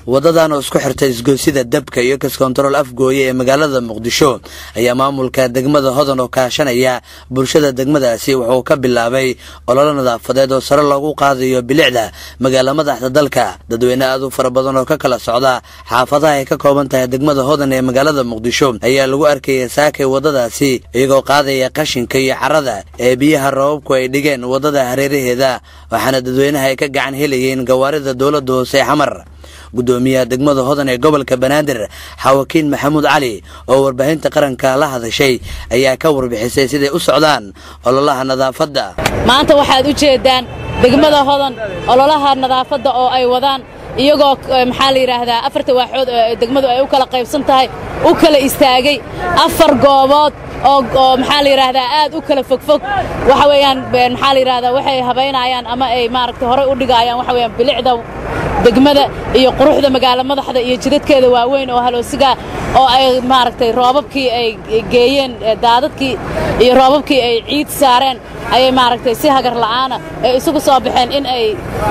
wadadan oo isku xirta isgoysida dabka iyo kaskontarool afgooye ee magaalada muqdisho ayaa maamulka degmada hodan oo kaashanaya bulshada degmadaasi wuxuu ka bilaabay ololo nadaafadeed oo sare loogu qaadayo bilicda magaala madaxda dalka dadweyne aad u fara badan oo ka kala socda xaafadaha ay ka kooban tahay degmada hodan ee magaalada muqdisho ayaa lagu arkaya saakay wadadaasi iyagoo qaadaya qashinka iyo carada ee biyaha roobabku ay dhigeen wadada hareeraheeda waxaana dadweynaha ay ka gacan helayeen gawaarida dowladda hoose ee xamar gudoomiyaha degmada hodan ee gobolka banaadir xawakiin maxamuud cali oo warbaahinta qaranka la hadashay ayaa ka warbixisay siday u socdaan ololaha nadaafadda maanta waxaad u jeeddaan degmada hodan ololaha nadaafadda oo ay wadaan iyagoo maxaa la yidhaahdaa afarta waaxood oo degmadu ay u kala qaybsan tahay u kala istaagay afar goobood oo maxaa la yidhaahdaa aad u kala fogfog waxa weeyaan maxaa la yidhahdaa waxay habaynayaan ama ay maaragtay horey u dhigayaan waxa weeyaan bilicda degmada iyo quruxda magaalo madaxda iyo jidadkeeda waaweyn oo haloosiga oo ay maaragtay roobabkii ay geeyeen daadadkii iyo roobabkii ay ciid saareen ayay maaragtay si hagar la'aana ay isugu soo baxeen in ay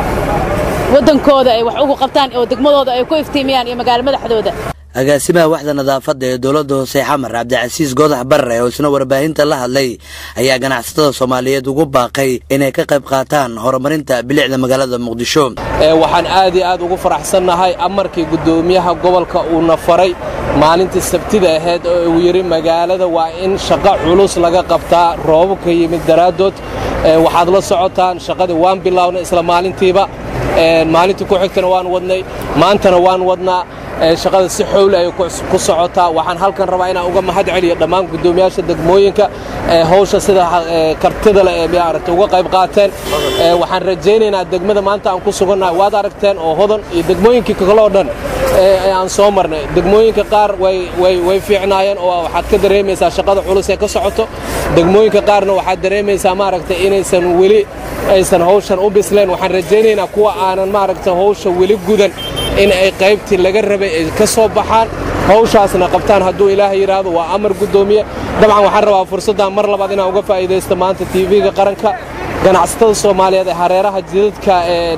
waddankooda ay wax ugu qabtaan oo degmadooda ay ku iftiimiyaan iyo magaalo madaxdooda agaasimaha waxda nadaafadda ee dowladda hoose xamar cabdicasiis goodax barre oo isna warbaahinta la hadlay ayaa ganacsatada soomaaliyeed ugu baaqay inay ka qayb qaataan horumarinta bilicda magaalada muqdisho waxaan aad iyo aad ugu faraxsannahay amarkii guddoomiyaha gobolka uuna faray maalintii sabtida ahayd oo uu yidhi magaalada waa in shaqo culus laga qabtaa roobabka yimid daraaddood waxaad la socotaan shaqadii waan bilownay isla maalintiiba maalintii ku xigtana waan wadnay maantana waan wadnaa shaqada si xowli ay ku socotaa waxaan halkan rabaa inaan uga mahad celiyo dhammaan guddoomiyaasha degmooyinka hawsha sida kartida leh ee maaragtay uga qayb qaateen waxaan rajaynaynaa degmada maanta aan ku sugannahay waad aragteen oo hodan iyo degmooyinkii kale oo dhan ee aan soo marnay degmooyinka qaar way fiicnaayeen oo waxaad ka dareemaysaa shaqada culus ee ka socoto degmooyinka qaarna waxaad dareemaysaa maaragtay inaysan weli aysan hawshan u bisleen waxaan rajaynaynaa kuwa aanan maaragtay hawsha weli gudan in ay qaybtii laga rabay ay ka soo baxaan hawshaasna qabtaan hadduu ilaahay yidhaahdo waa amar guddoomiye dabcan waxaan rabaa fursaddan mar labaad inaan uga faa'iidaysto maanta tv-ga qaranka ganacsatada soomaaliyeed ee hareeraha jidadka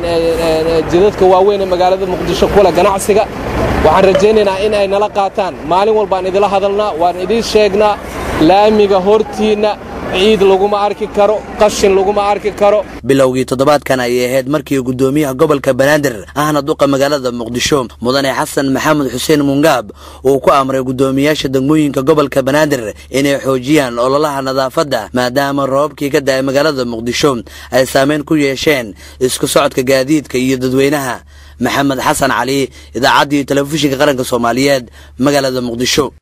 jidadka waaweyn ee magaalada muqdisho kule ganacsiga waxaan rajaynaynaa in ay nala qaataan maalin walbaan idila hadalnaa waan idiin sheegnaa laamiga hortiinna ciid laguma arki karo qashin laguma arki karo bilowgii toddobaadkan ayay ahayd markii guddoomiyaha gobolka banaadir ahna duqa magaalada muqdisho mudane xasan maxamed xuseen mungaab uu ku amray guddoomiyaasha degmooyinka gobolka banaadir inay xoojiyaan ololaha nadaafadda maadaama roobabkii ka da'ay magaalada muqdisho ay saameyn ku yeesheen isku socodka gaadiidka iyo dadweynaha maxamed xasan cali idaacaddii telefishinka qaranka soomaaliyeed magaalada muqdisho